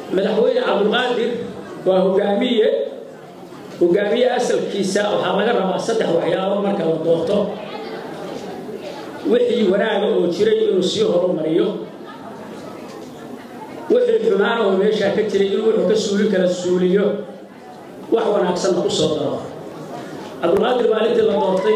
madaxweyne cabdulqaadir waa hogaamiye hogaamiye asalkiisa waxaa laga rabaa saddex waxyaabo marka la doorto wixii wanaaga oo jiray inuu sii horumariyo wixii xumaana oo meeshaa ka jiray inuu wuxuu ka suulin kala suuliyo wax wanaagsanna ku soo daro cabdulqaadir maalintii la doortay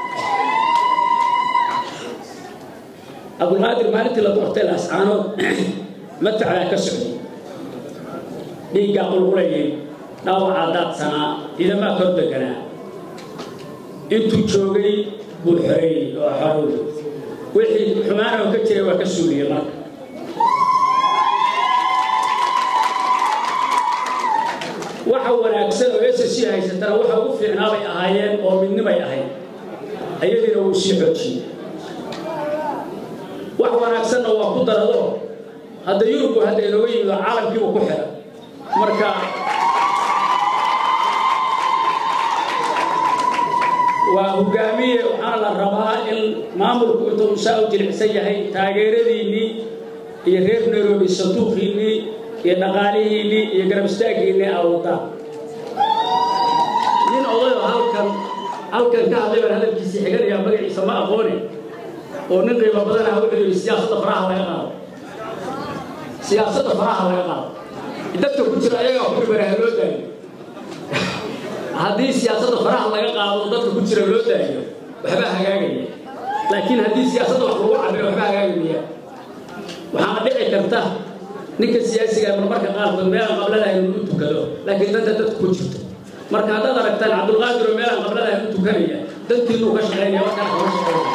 cabdulqaadir maalintii la doortay laascaanood matacdaa ka socday dhiiggaa qulqulayay dhaawacaa daadsanaa ciidamaa kor deganaa intuu joogay buu xoreeyey oo xorowday wixii xumaana oo ka jiray waa ka suuliyey marka waxa wanaagsan oo s c haysatana waxa ugu fiicnaa bay ahaayeen oo midnimay ahayd ayadiina wuu sii xoojiyey wax wanaagsanna waa ku darado hadda yurubku hadda inooga yimid oo caalamkiibu ku xiran marka waa hogaamiye waxaana la rabaa in maamulku intuu saa u jilicsan yahay taageeradiinnii iyo reer nairobi sanduuqiinnii iyo dhaqaalihiinnii iyo garab istaaggiinnii aa wadaan nin odayoo halkan halkan ka hadlay baan hadalkiisii xiganayaa magaciisa ma aqoone oo nin qiimo badan ah wuxuu yidhi siyaasadda faraha laga qaado siyaasadda faraha laga qaado dadka ku jira ayagaa ku dhibanaha loo daayo haddii siyaasadda faraha laga qaado dadka ku jira loo daayo waxbaa hagaagaya laakiin haddii siyaasadda wax lagu cabiro waxbaa hagaagaya waxaana dhici karta ninka siyaasiga marmarka qaarkood meelaan qabladahay inuu u tukado laakiin danta dadku ku jirto marka haddaad aragtaan cabdulqaadir oo meelaan qabladahay u tukanaya dantiinuu ka shaqaynaya markana kama shaqaynaya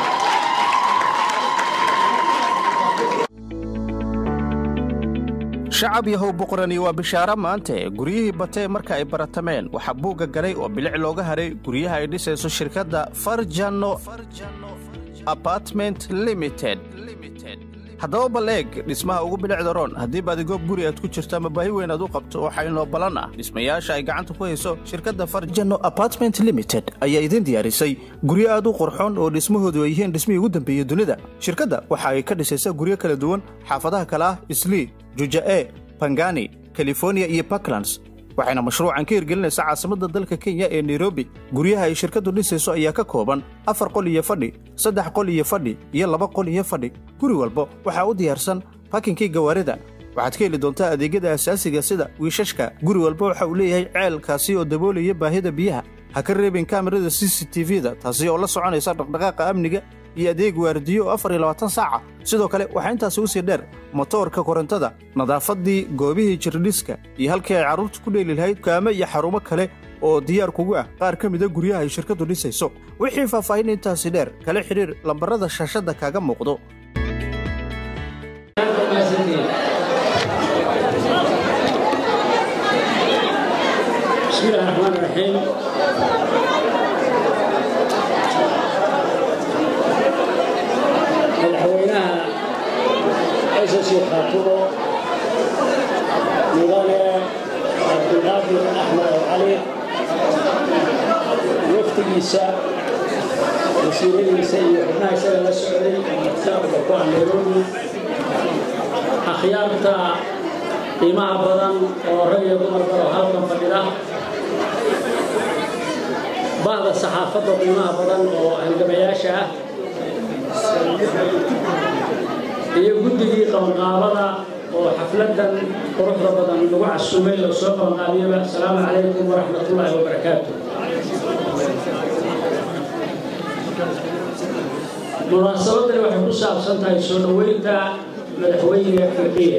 shacab yahow boqorani waa bishaaro maante guryihii batee marka ay baratameen waxaa buugga galay oo bilic looga haray guryaha ay dhisayso shirkadda farjano apartment limited haddaba bal eeg dhismaha ugu bilicda roon haddii baadigoob guri aad ku jirto ama baahi weyn aad u qabto waxaa inoo ballan ah dhismayaasha ay gacanta ku hayso shirkadda farjano apartment limited ayaa idiin diyaarisay guryo aad u qurxoon oo dhismahoodu ay yihiin dhismihii ugu dambeeyey dunida shirkadda waxa ay ka dhisaysaa guryo kala duwan xaafadaha kale ah islii juja'e bangani californiya iyo puntlands waxayna mashruucan ka hirgelinaysaa caasimadda dalka kenya ee nairobi guryaha ay shirkaddu dhisayso ayaa ka kooban afar qol iyo fadhi saddex qol iyo fadhi iyo laba qol iyo fadhi guri walba waxaa u diyaarsan bakinkii gawaarida waxaad ka heli doontaa adeegyada asaasiga sida wiishashka guri walba waxa uu leeyahay ceelkaasi oo daboolaya baahida biyaha ha ka reebin kaamirada c c t v-da taasi oo la soconaysa dhaqdhaqaaqa amniga iyo adeeg waardiyo oo afar iyo labaatan saaca sidoo kale waxaa intaasi u sii dheer motoorka korontada nadaafaddii goobihii jirdhiska iyo halkii ay carruurtu ku dheeli lahayd dukaamo iyo xarumo kale oo diyaar kugu ah qaar ka mida guryaha ay shirkaddu dhisayso wixii faahfaahin intaasi dheer kala xidhiir lambarrada shaashadda kaaga muuqdo بسم الله الرحمن الرحيم madaxweynaha ss khaatumo mudane cabdulqaadir axmed al cali waftigiisa wasiiradiisa iyo xubnaha isaga la socday martaabka ku ah nairobi akhyaarta qiimaha badan oo rag iyo dumarba oo halkan fadhida bahda saxaafadda qiimaha badan oo halgamayaasha ah iyo guddigii qabanqaabada oo xafladan quruxda badan lagu casumay oo soo qabanqaabiyaba asalaamu calaykum waraxmatullaahi wabarakaatu munaasabadani waxay ku saabsan tahay soo dhoweynta madaxweyne fiqiya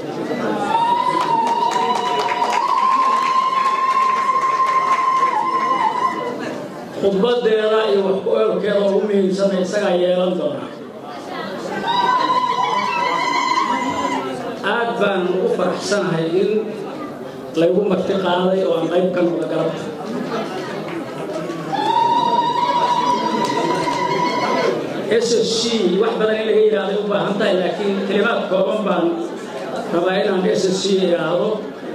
khudbadeeda iyo wax ku oolkeeda ugu muhiimsana isagaa yeelan doona aad baan ugu faraxsanahay in laygu marti qaaday oo aan qayb ka noqda galabta s s c wax badan in laga yidhaahday u baahan tahay laakiin kelimaad kooban baan rabaa inaan s s c idhaahdo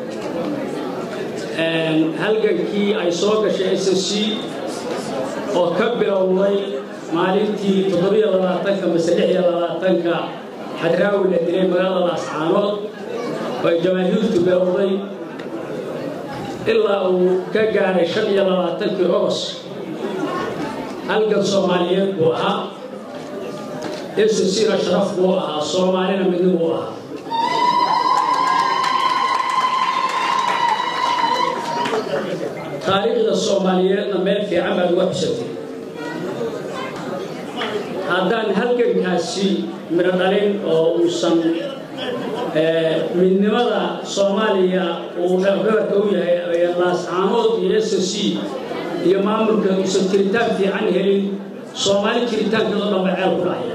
halgankii ay soo gashay s s c oo ka bilowday maalintii toddobiyo labaatanka mase lix iyo labaatanka xadraawi la dilay magaalada ascaanood oo ay jamaahiirtu beewday ilaa uu ka gaaray shan iyo labaatankii ogos halgan soomaaliyeed buu ahaa ssina sharaf buu ahaa soomaalina midni buu ahaa taariikhda soomaaliyeedna meel fiican baad uga xusatay haddaan halgankaasi midho dhalin oo uusan midnimada soomaaliya uu dhabarka u yahay laascaanood iyo s c iyo maamulka uusan jiritaan fiican helin soomaali jiritaankeedoo dhan ba ceel ku dhacaya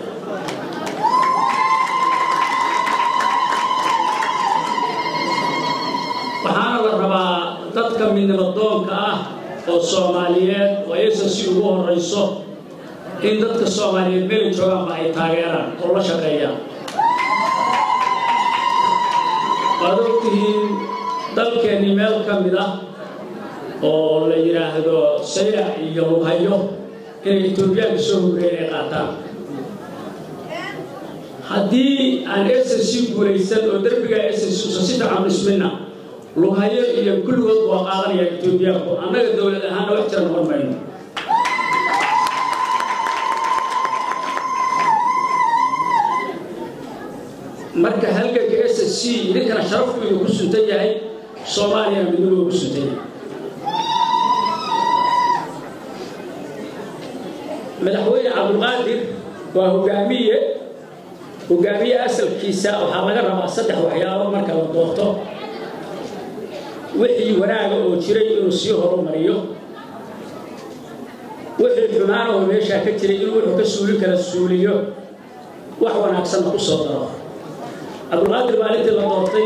waxaana la rabaa dadka midnimadoonka ah oo soomaaliyeed oo s c ugu horayso in dadka soomaaliyeed meelay joogaanba ay taageeraan oo la shaqeeyaan waad ogtihiin dalkeennii meel ka mid ah oo la yidhaahdo sayac iyo lughayo inay etoobiyaanka soo hureen ay qaataan haddii aan s c guulaysan oo derbiga s c usan si fiican dhisminna lughayo iyo kulligood waa qaadanaya etoobiyaanku annaga dowlad ahaanna wax jira noqon mayno marka halganka s c idinkana sharafku idinku suntan yahay soomaaliyana midnimo ugu suntan yahay madaxweyne cabdulqaadir waa hogaamiye hogaamiye asalkiisa waxaa laga rabaa saddex waxyaabo marka la doorto wixii wanaaga oo jiray inuu sii horumariyo wixii xumaana oo meeshaa ka jiray inuu wuxuu ka suulin kala suuliyo wax wanaagsanna ku soo daro cabdulqaadir maalintii la doortay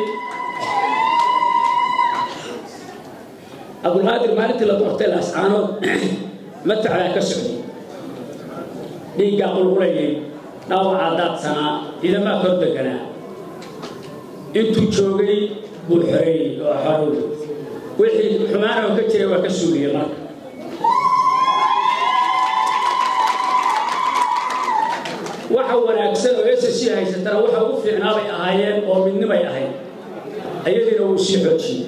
cabdulqaadir maalintii la doortay laascaanood matacdaa ka socday dhiiggaa qulqulayay dhaawacaa daadsanaa ciidamaa kor deganaa intuu joogay buu xoreeyey oo xorowd wixii xumaana oo ka jiray waa ka suuliyey marka waxa wanaagsan oo s c haysatana waxa ugu fiicnaa bay ahaayeen oo midnimay ahayd ayadiina wuu sii xoojiyey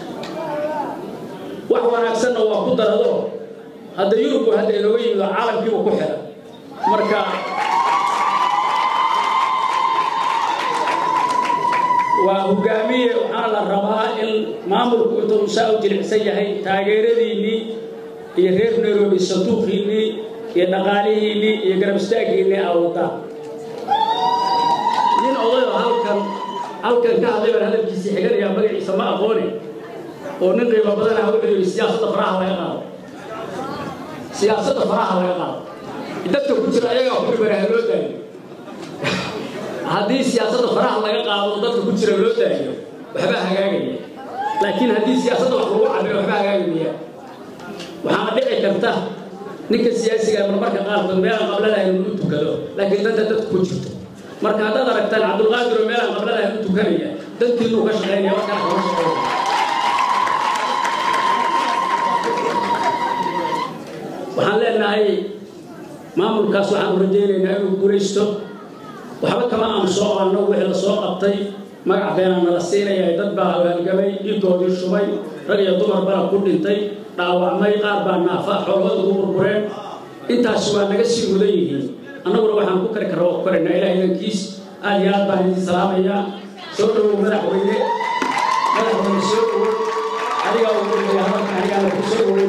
wax wanaagsanna waa ku darado hadda yurubku hadda inooga yimid oo caalamkiibu ku xiray marka waa hogaamiye waxaana la rabaa in maamulku intuu saa u jilicsan yahay taageeradiinnii iyo reer nairobi sanduuqiinnii iyo dhaqaalihiinnii iyo garab istaaggiinnii aa wadaan nin odayoo halkan halkan ka hadlay baan hadalkiisii xiganayaa magaciisa ma aqoone oo nin qiimo badan ah wuxuu yidhi siyaasadda faraha laga qaado siyaasadda faraha laga qaado dadka ku jira ayagaa ku dhibanaha loo daayo haddii siyaasadda faraha laga qaado dadka ku jira loo daayo waxbaa hagaagaya laakiin haddii siyaasadda wax lagu cabiro waxbaa hagaagaya waxaana dhici karta ninka siyaasiga marmarka qaarkood meelaan qabladahayn u tukado laakiin danta dadku ku jirto marka haddaad aragtaan cabdulqaadir oo meelaan qabladahayn u tukanaya dantiinuu ka shaqaynaya markana kama shaqaynaya waxaan leenahay maamulkaas waxaan u rajaynaynaa inuu guulaysto waxba kama aanu soo qabanno wixii la soo qabtay magac beenaa nala siinaya dad baa hogaalgamay dhiigoodii shubay rag iyo dumar bana ku dhintay dhaawacmay qaar baa naafa xoolahooda ugu burbureen intaasi waa naga sii mudan yihiin annaguna waxaan ku kari karra waa ku karaynaa ilaah idankiis aad iyo aad baan idin salaamayaa soo dhowow madaxweyne madaxweyne soo dhowow adigaa ugu dhigaya halkan anigaana ku soo dhowow